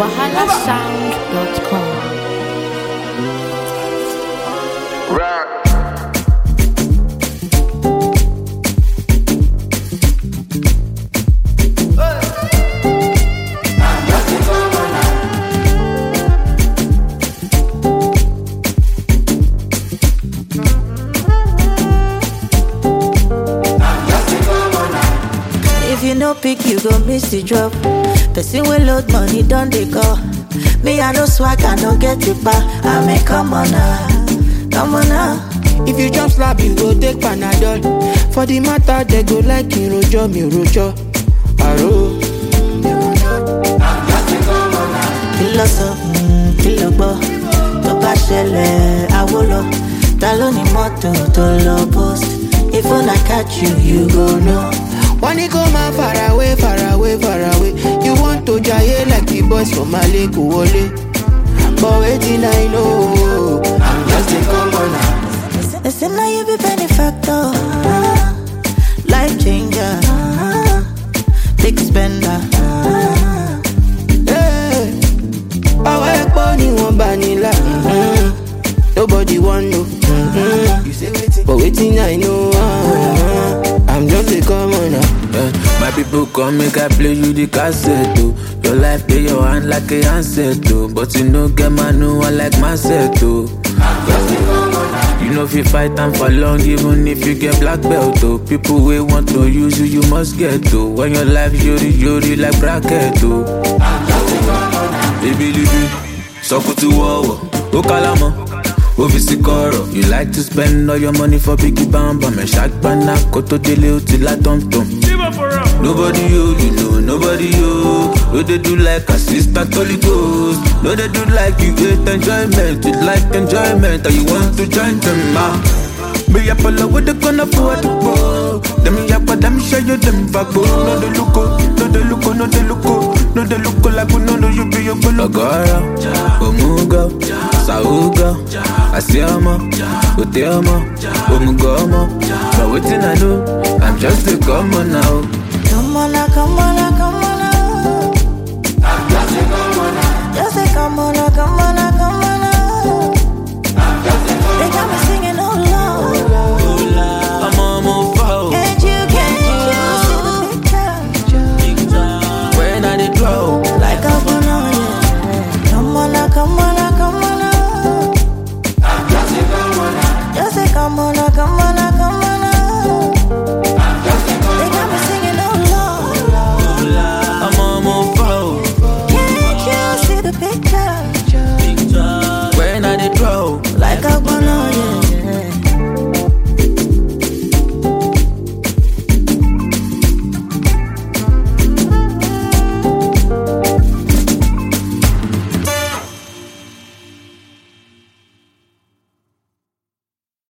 wahalasound.com. If you no pick, you go miss the drop. Person will load money, don't they call? Me, I no swag, I no get it back. I mean, come on now, come on now. If you jump slap, you go take Panadol. For the matter, they go like in rojo, mi rojo. Aro. Kìlọ̀ sọ, mm, kìlọ̀ gbọ́, tó bá ṣẹlẹ̀ àwo lọ. Ta ló ní mọ́tò tó lọ post? If una catch you, you go know. Wọ́n ní kó máa far away, far away, far away. You want to jaye like the boys from Mali kò wọlé. But wetin I know, I'm just a commoner. They say now you be benefactor, life changer, big spender. Hey, Ọwọ́ ẹ̀pọ̀ ni wọ́n bá nílà. mhm. Nobody wan know. mhm. But wetin I know, uh, I'm just a commoner. Yeah. My people come make I play you the cassette oh. Your life play your hand like a handset oh. But you no get man no one like myself oh. You know if you fight time for long even if you get black belt oh. People wey want to use you you must get oh. When your life yori yori like bracket oh. Baby libi, sọkùtù wọ̀wọ̀, ó kálámọ̀, ó fi sí kọ̀rọ̀. You like to spend all your money for biggie bambam, ẹ̀ ṣàgbọ́nà kó tó délé ó ti lá tọ̀mtọ̀m. Nobody you, you know nobody you. No they do like assistant Holy Ghost. No they do like you hate enjoyment, you like enjoyment, and you want to join them ah. Me up all over the gonna for the go. Them yap, them show you them vago. No they look, no they look, no they look, no they look like we no know you be your bolo. Agora, Omuga, Sauga, Asiama, Uteama, Omugoma. But waiting I know, I'm just a common now. Come on now, come on now, come on now. Just say come on now, come on now.